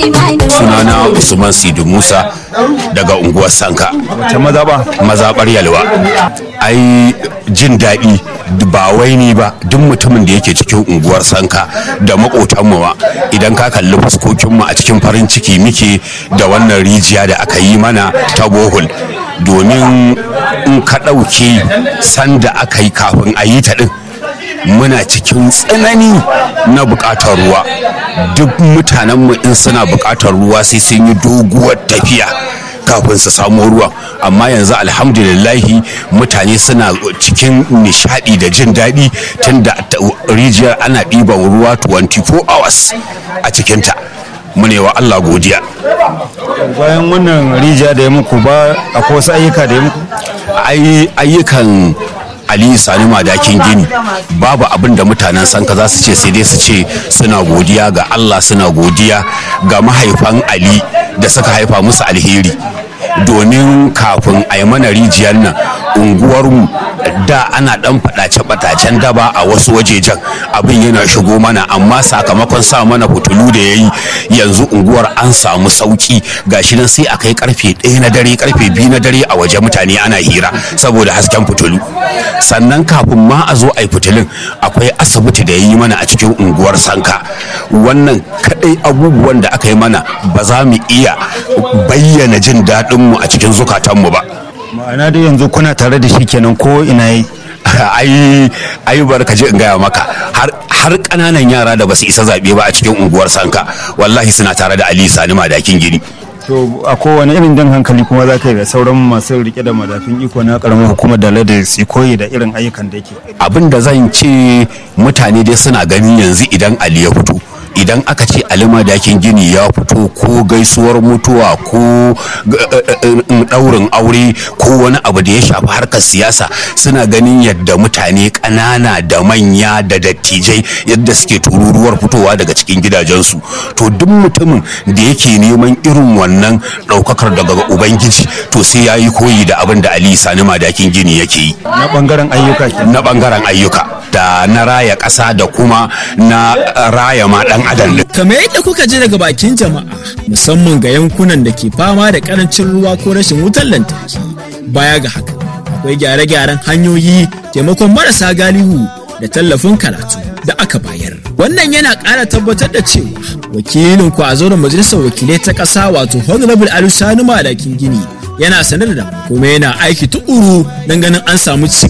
sunana usman sidu musa daga unguwar sanka wace maza ba mazaɓar yalwa ai jin daɗi ba wai ni ba duk mutumin da yake cikin unguwar sanka da maƙotanmu ma idan ka kalli fuskokinmu a cikin farin ciki muke da wannan rijiya da aka yi mana ta bohol domin in ka ɗauke sanda aka yi kafin a yi ta ɗin muna cikin tsanani na buƙatar ruwa duk mutanenmu in suna buƙatar ruwa sai sun yi doguwar tafiya kafin su samu ruwa amma yanzu alhamdulillahi mutane suna cikin nishadi da jin daɗi tun da rijiyar ana ɗiban ruwa 24 hours a cikinta mune wa Allah godiya bayan wannan rijiya da ya muku ba akwai wasu ayyuka da ya muku ayyukan Ali Sani Madakin Gini babu abin da mutanen sanka za su ce sai dai su ce suna godiya ga Allah suna godiya ga mahaifan Ali da suka haifa musu alheri domin kafin a yi mana rijiyar nan unguwarmu da ana dan fadace-fadacen daba a wasu wajejen abin yana shigo mana amma sakamakon sa mana fitulu da ya yi yanzu unguwar an samu sauki gashi nan sai a kai karfe ɗaya na dare karfe biyu na dare a waje mutane ana hira saboda hasken fitulu sannan kafin ma a zo a yi fitilun akwai asibiti da ya yi mana a cikin unguwar sanka wannan kadai abubuwan da aka yi mana ba za mu iya bayyana jin daɗinmu a cikin zukatanmu ba ma'ana dai yanzu kuna tare da shi kenan ko ina yi ai ai barka je in gaya maka har har kananan yara da basu isa zabe ba a cikin unguwar sanka wallahi suna tare da Ali Sani Madakin Gini to a kowane irin jan hankali kuma za ka yi da sauran masu rike da madafin iko na karamar hukumar da da su koyi da irin ayyukan da yake abin da zan ce mutane dai suna gani yanzu idan Ali ya fito idan aka ce alima dakin gini ya fito ko gaisuwar mutuwa ko ɗaurin aure ko wani abu da ya shafi harkar siyasa suna ganin yadda mutane ƙanana da manya da dattijai yadda suke tururuwar fitowa daga cikin gidajensu to duk mutumin da yake neman irin wannan ɗaukakar daga ubangiji to sai ya yi koyi da abin da ali sani madakin gini yake yi na bangaren ayyuka na bangaren ayyuka da na raya ƙasa da kuma na raya ma ɗan adam din. Kamar yadda kuka ji daga bakin jama'a musamman ga yankunan da ke fama da karancin ruwa ko rashin wutar lantarki. Baya ga haka akwai gyare-gyaren hanyoyi taimakon marasa galihu da tallafin karatu da aka bayar. Wannan yana ƙara tabbatar da cewa wakilin ku a zauren majalisar wakilai ta ƙasa wato Honorable Ali Sani Madakin Gini yana sanar da kuma yana aiki tukuru don ganin an samu ci